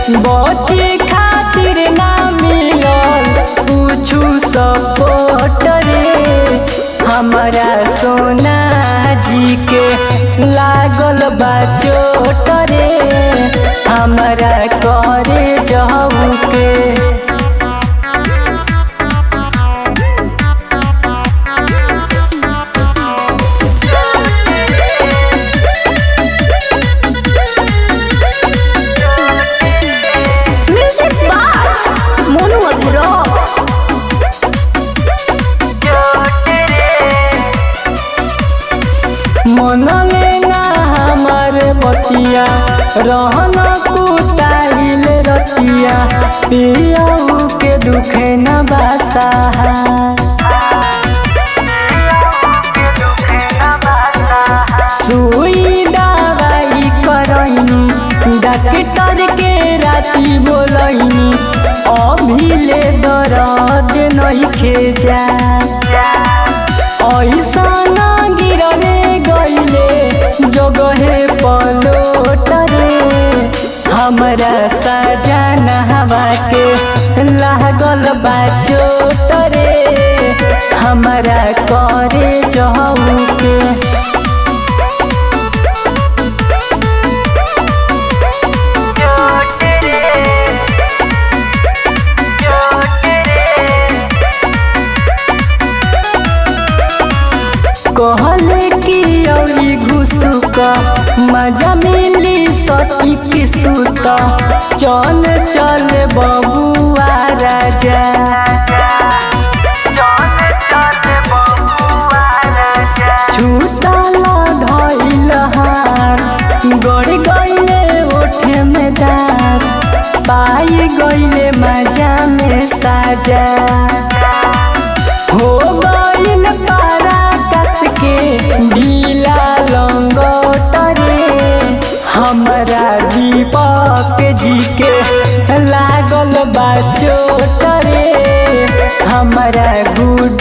बचे खातिर ना मिलल कुछु सपोर्ट रे हमारा सोना जी के लागल बा चोट रे हमारा करे जाऊ के Music by Monu Agro. मन लेना हमार बतिया रहन कुताइल रतिया पियाऊ के दुखे न बासा सुई दवाई करैनी डॉक्टर के राती बोलैनी अभी ले दर्द नहीं खेजा ऐसन गिरले गईले जगहे पलोट रे हमरा सजाना हवा के लागल बा चोट रे हमरा करे जाऊ के कहले कि औरी घुसुक मजा मिली सटी की सुत चल चल बबुआ राजा छूटल धइल हाथ गड़ गईले ओठे में दांत पाई गईले मजा में साजा हो गईल पारा कस के ढीला लंगोट रे हमरा दीपक जी के लागल बा चोट रे हमरा गुड